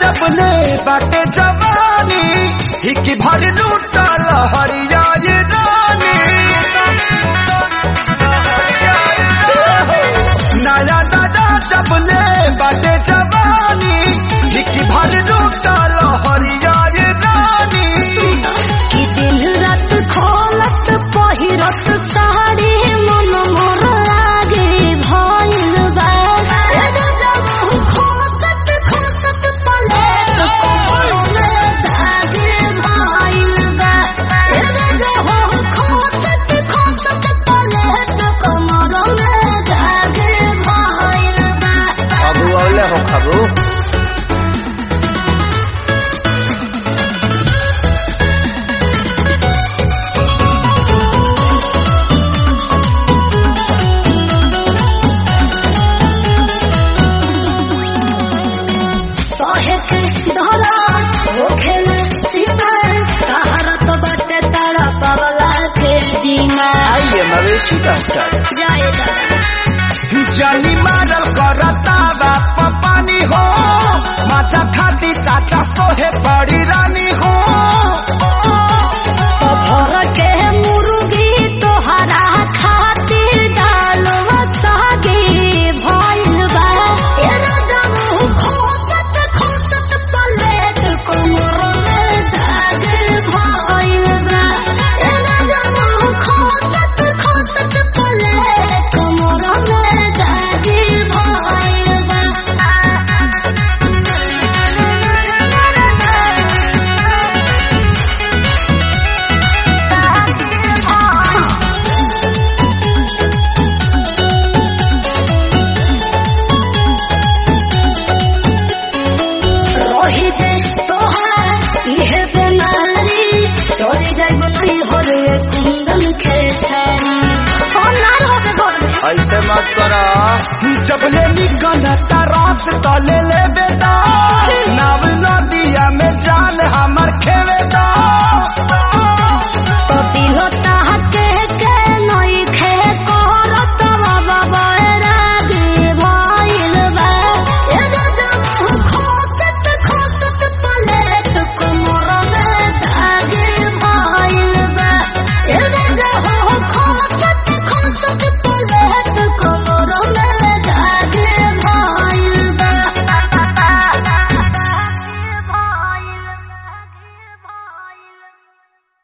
जबले बाटे जवानी हिकी भर लूटल हरिया ये रानी नया दादा जबले बाटे जवानी हिकी भर लूटल हरिया ये रानी कि दिन रात खोलत पहिरत साड़ी मन मोर लागे भइल बा एगो जब खोसत खोसत पलेट कोमल में धागे भइल बा एगो जब खोसत खोसत पलेट कोमल में धागे भइल बा खबू औले हो खबू सहे के धरा होखेल सीमा सहारत बाटे तारा पवला के जीना आइए मवेशी डॉक्टर जय दादा जानी मारल करता बाप पानी हो माचा खाती ताचा सोहे बड़ी रानी हो तो भर के मुर्गी तोहरा खातिर डालवा सागे भइल बा ए राजा मुँह खोसत खोसत पलेट कोमर में दाग भइल बा ए राजा मुँह खोसत खोसत पलेट कोमर में दाग भइल बा रही जे तोहार इहे बेमारी चोरी जाइब नहीं हो रे कुंदन खेसारी हो नार हो के घर में ऐसे मत करा जबले निकल तरस तले ले बेटा